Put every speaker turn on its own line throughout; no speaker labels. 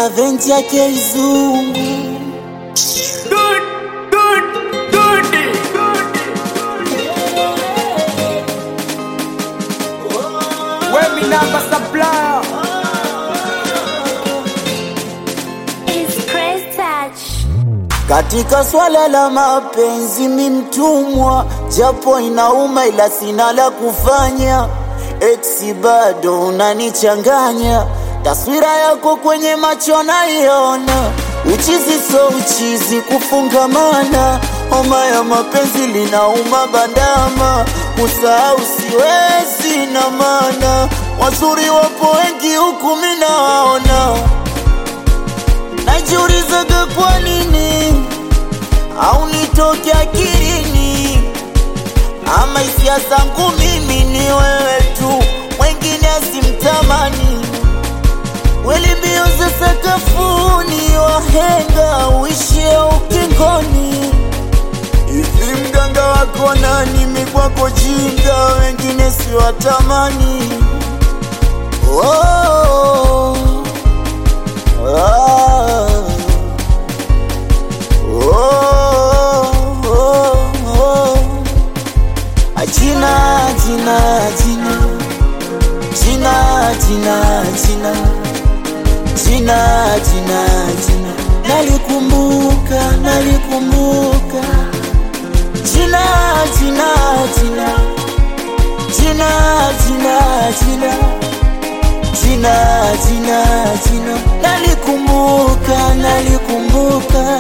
Bonaventure Keizungu
Wemi namba supplier
It's Chris Touch.
Katika swala la mapenzi mi mtumwa, japo inauma ila sina la kufanya. Eksi bado unanichanganya, taswira yako kwenye macho naiona. Uchizi so uchizi, kufungamana. Homa ya mapenzi linauma bandama, kusahau siwezi na maana. Wazuri wapo wengi huku mi nawaona najiulizaga kwa nini au nitoke akilini, ama hisia zangu mimi ni wewe tu, mwengine asimtamani. Weli mbio za sakafuni, wahenga uishie ukingoni. Hivi mganga wako nani? Mi kwako jinga, wengine siwatamani. oh. Ah. Oh, oh, oh. Ajina, jina, jina. Jina, jina, jina. Jina, jina, jina. Nalikumbuka, nalikumbuka. Jina, jina, jina. Jina, jina, jina jina jina jina nalikumbuka nalikumbuka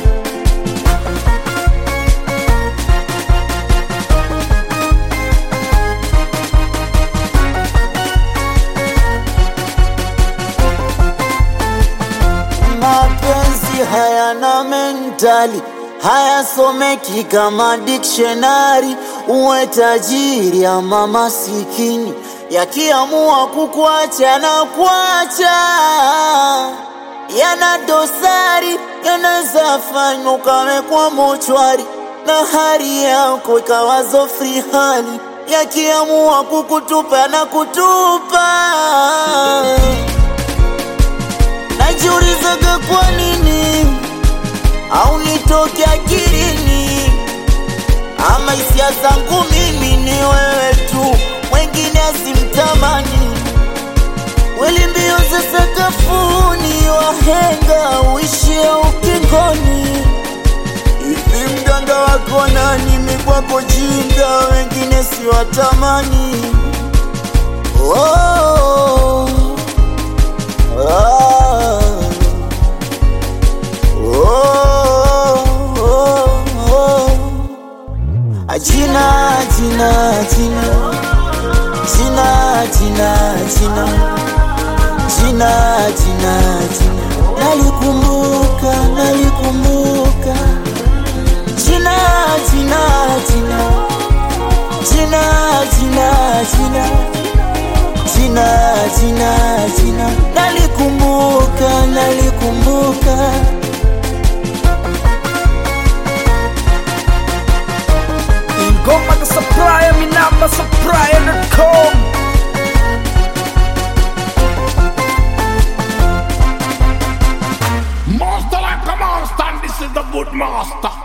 mapenzi hayana mentali hayasomeki kama dictionary uwe tajiri ama masikini yakiamua kukuacha na kuacha yana dosari yanaweza fanywa ukawekwa mochwari na hali yako ikawazo free hali yakiamua kukutupa na kutupa najiulizaga kwa nini au nitoke akilini ama hisia zangu mimi ni wewe tu mwengine asimtamani weli mbio za sakafuni wahenga uishie ukingoni hivi mganga wako nani mi kwako jinga wengine siwatamani oh. Ah. Oh, oh, oh. Ajina, jina, jina, jina, jina, jina, jina, jina, jina, nalikumbuka, nalikumbuka, jina, jina, jina, jina, jina, jina, jina, jina, jina, nalikumbuka, nalikumbuka.
Ingoma the supplier Mi namba supplier.com
Master like a master, and this is the good master.